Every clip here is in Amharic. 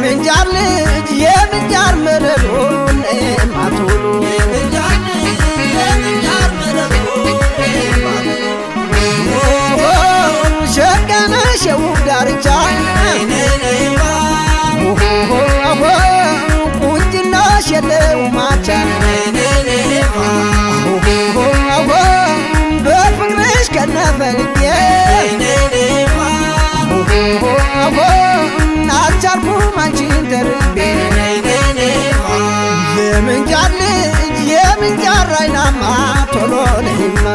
የምንጃር ልጅ የምንጃር መረዶ ማቶሎ ሸቀነሽ የውብ ዳርቻ ቁንጅናሽ የለው ማቻ በፍቅርሽ ከነፈልጌ አልቻልኩም አንቺን ተርቤ የምንጃር ልጅ የምንጃር አይናማ ቶሎ ነይማ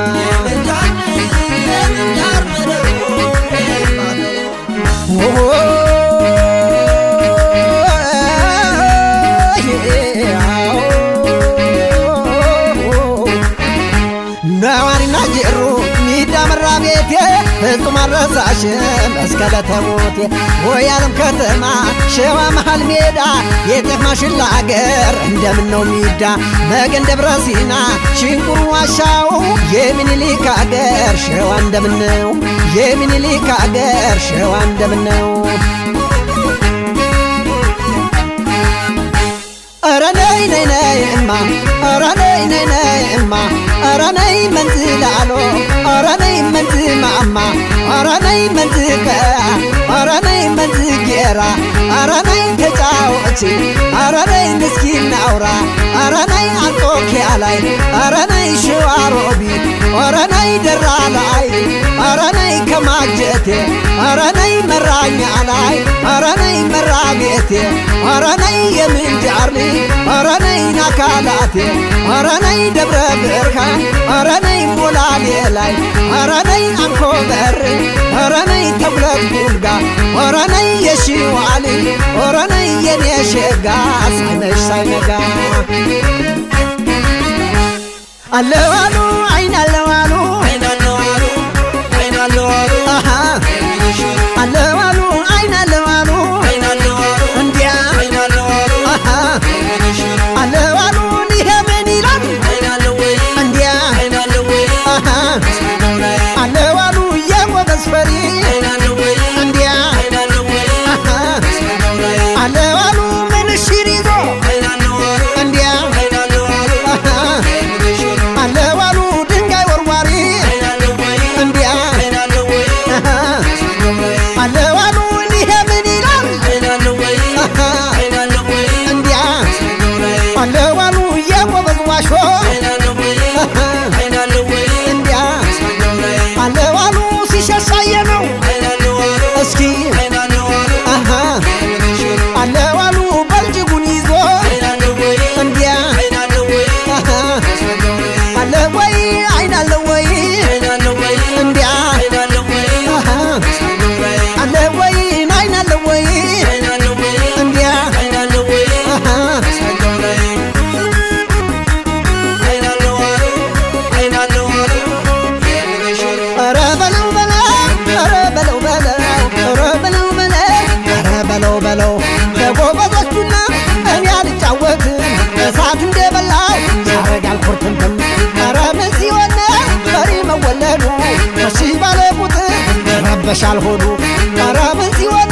ነዋሪና ጅሩ ሚዳ መራ ቤቴ ፍጹም አልረሳሽም እስከ ለተሞቴ ወይ ዓለም ከተማ ሸዋ መሃል ሜዳ የጤፍ ማሽላ አገር እንደምን ነው ሚዳ መገን ደብረ ሲና ሽንቁሩ ዋሻው የሚኒሊክ አገር ሸዋ እንደምን ነው የሚኒሊክ አገር ሸዋ እንደምን ነው ኧረ ነይ ነይ ነይ እማ ኧረ ነይ ነይ ነይ እማ ኧረ ነይ መንዝ ላሎ ኧረ ነይ መንዝ ማማ ኧረ ነይ መንዝ ቀያ ኧረ ነይ መንዝ ጌራ ኧረ ነይ ተጫወች ኧረ ነይ ምስኪን ናውራ ኧረ ነይ አንጾኪያ ላይ ኧረ ነይ ሸዋ ሮቢት ኧረ ነይ ደራ ላይ ኧረ ነይ ከማጀቴ ኧረ ነይ መራኛ ላይ ኧረ ነይ መራ ቤቴ ኧረ ነይ የምንጃር ልጅ ኧረ ነይ ናካላቴ ኧረ ነይ ደብረ ብርሃን ኧረ ነይ ሞላሌ ላይ ኧረ ነይ አንኮበር ኧረ ነይ ተጉለት ቡልጋ ኧረ ነይ የሺዋ ልጅ ኧረ ነይ የኔ ሸጋ ሳይመሽ ሳይነጋ አለዋሉ አይን አለዋሉ አሃ አለዋሉ አይን አለዋሉ እንዲያ አሃ አለዋሉ ይሄ ምን ይላል እንዲያ አሃ አለዋሉ የጎበዝ ፈሪ እንዲያ አሃ አለዋሉ ምንሽር ይዞ እንዲያ አሃ አለዋሉ ድንጋይ ወርዋሪ እንዲያ አሃ አለዋሉ ይሄ ምን ይላል አሃ እንዲያ አለዋሉ የጎበዝ ዋሾ አሃ እንዲያ አለዋሉ ሲሸሳየ ነው እስኪ አሃ አለዋሉ በልጅጉን ይዞ እንዲያ አሃ አለ ወይ አይን አለ ወይ እንዲያ አሃ አለ ወይ አይን አለ ወይ እንዲያ አሃ ኧረ በለው በለው ኧረ በለው በለው ኧረ በለው በለው ኧረ በለው በለው በጎበዞቹና እኔ አልጫወትም እሳት እንደበላው ያረጋል ኩርትምትም ኧረ ምን ሲሆን ፈሪ መወለዱ እሺ ባለ ቁጥር ረበሻል ሆዱ ኧረ ምን ሲሆን